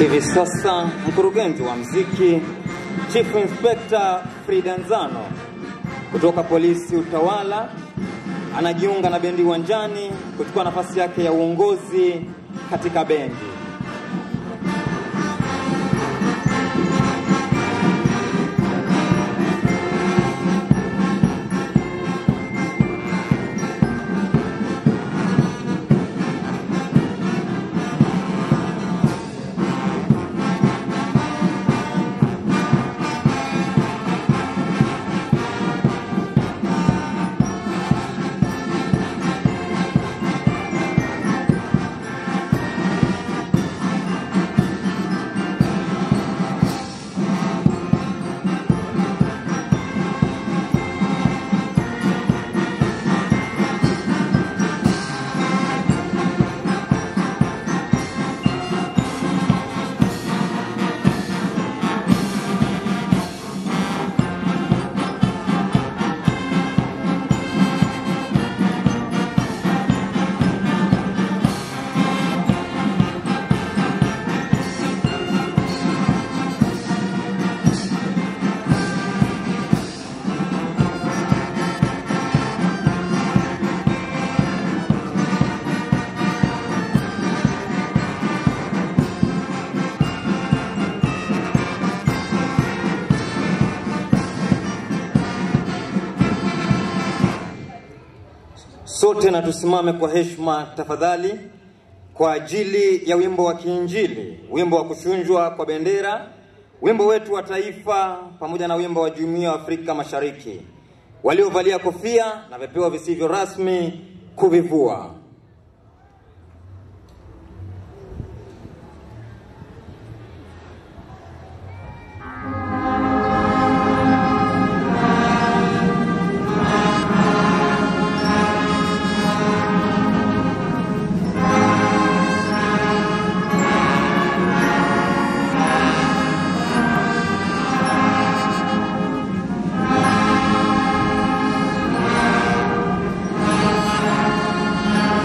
Hivi sasa mkurugenzi wa mziki Chief Inspector Frida Nzano kutoka polisi utawala anajiunga na bendi uwanjani kuchukua nafasi yake ya uongozi katika bendi. Sote na tusimame kwa heshima tafadhali, kwa ajili ya wimbo wa kiinjili, wimbo wa kushunjwa kwa bendera, wimbo wetu wa taifa, pamoja na wimbo wa Jumuiya ya Afrika Mashariki. Waliovalia kofia na vipeo visivyo rasmi kuvivua. Thank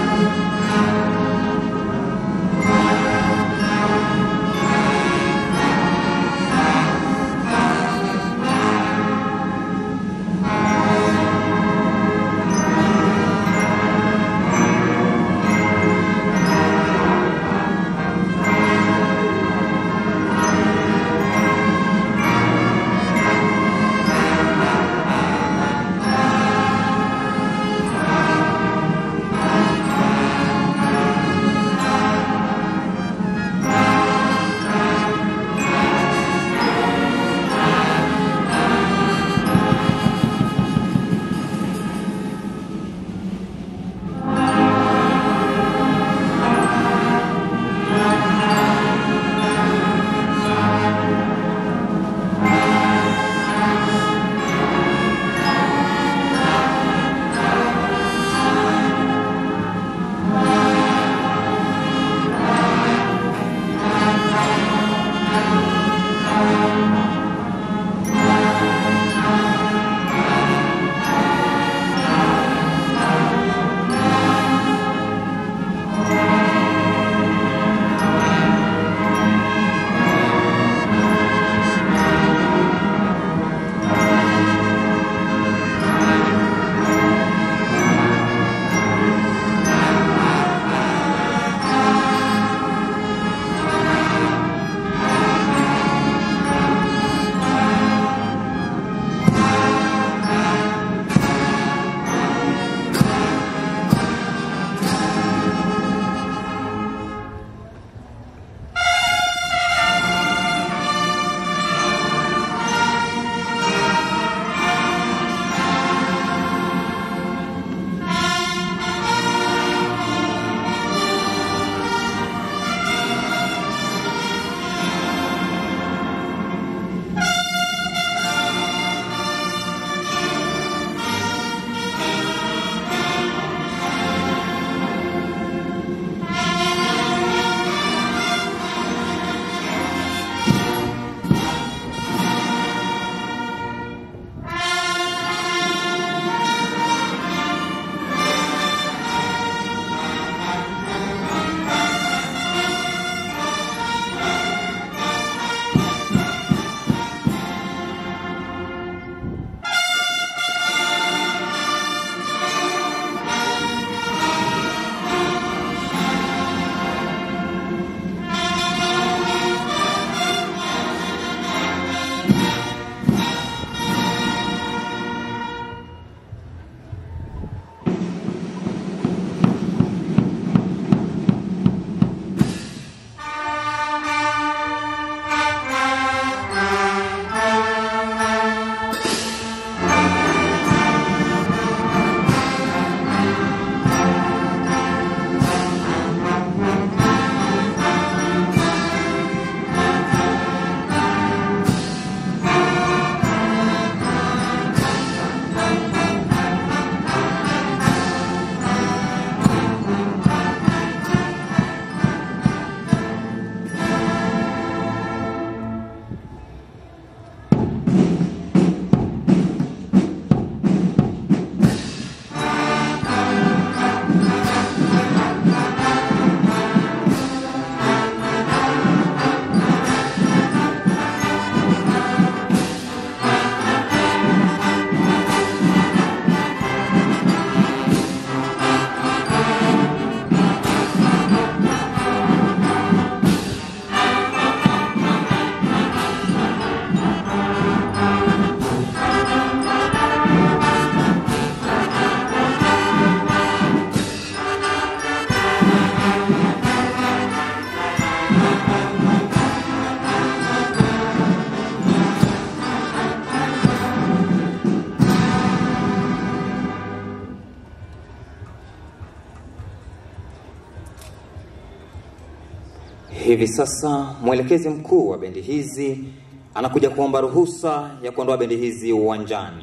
Hivi sasa mwelekezi mkuu wa bendi hizi anakuja kuomba ruhusa ya kuondoa bendi hizi uwanjani.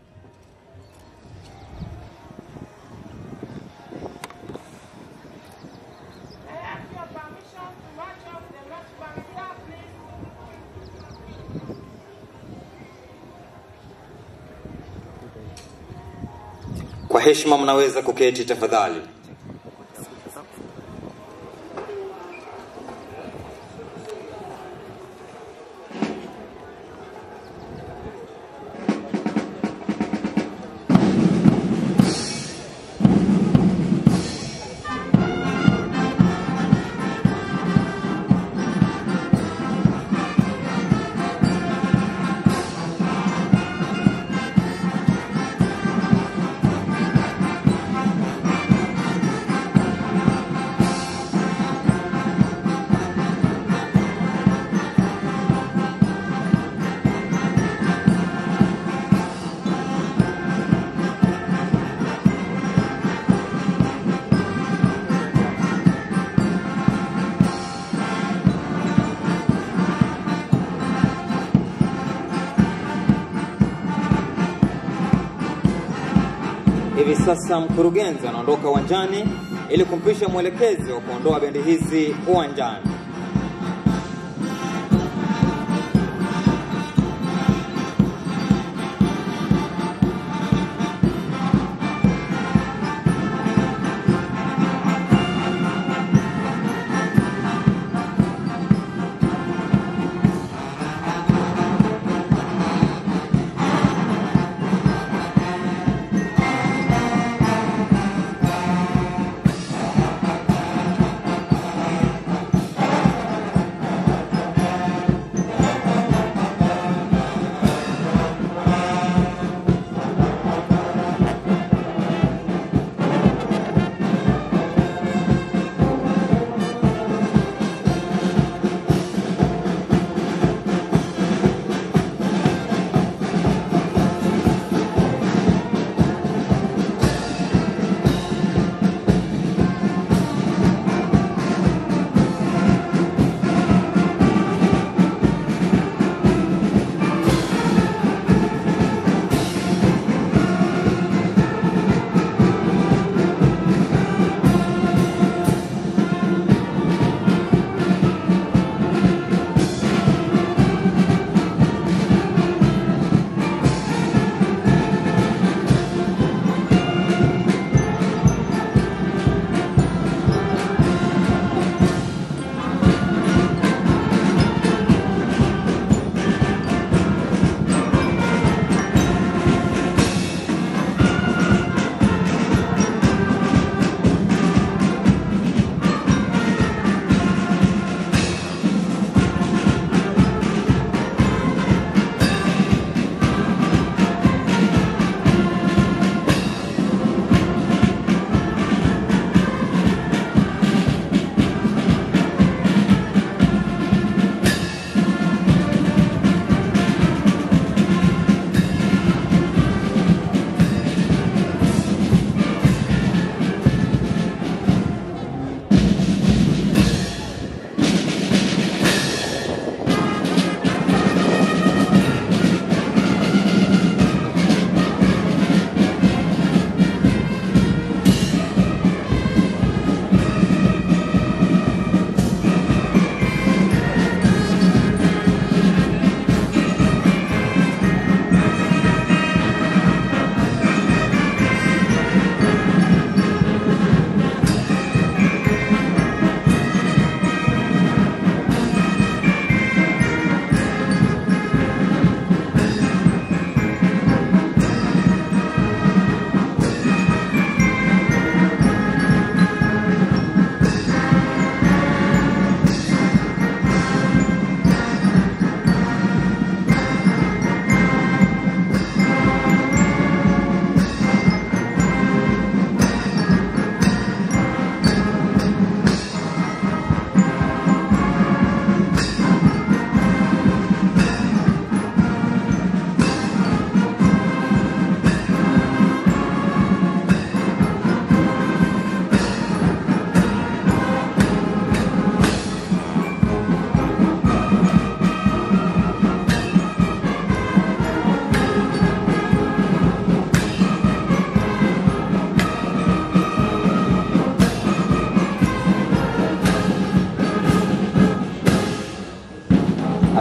I ask your permission to march off the march band here, please. Kwa heshima, mnaweza kuketi tafadhali. Hivi sasa mkurugenzi anaondoka uwanjani ili kumpisha mwelekezi wa kuondoa bendi hizi uwanjani.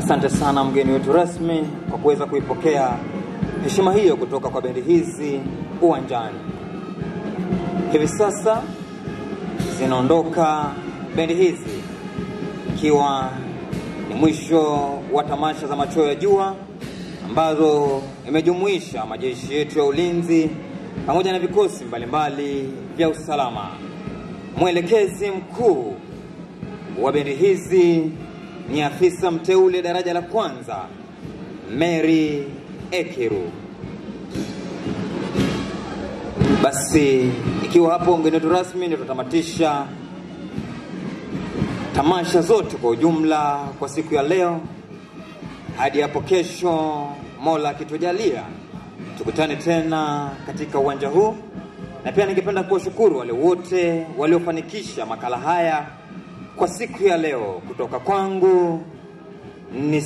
Asante sana mgeni wetu rasmi kwa kuweza kuipokea heshima hiyo kutoka kwa bendi hizi uwanjani. Hivi sasa zinaondoka bendi hizi ikiwa ni mwisho wa tamasha za machweo ya jua ambazo imejumuisha majeshi yetu ya ulinzi pamoja na vikosi mbalimbali vya usalama. Mwelekezi mkuu wa bendi hizi ni afisa mteule daraja la kwanza Mary Ekiru. Basi ikiwa hapo mgeni wetu rasmi, ndio tutamatisha tamasha zote kwa ujumla kwa siku ya leo. Hadi hapo kesho, Mola akitujalia, tukutane tena katika uwanja huu, na pia ningependa kuwashukuru wale wote waliofanikisha makala haya kwa siku ya leo. Kutoka kwangu ni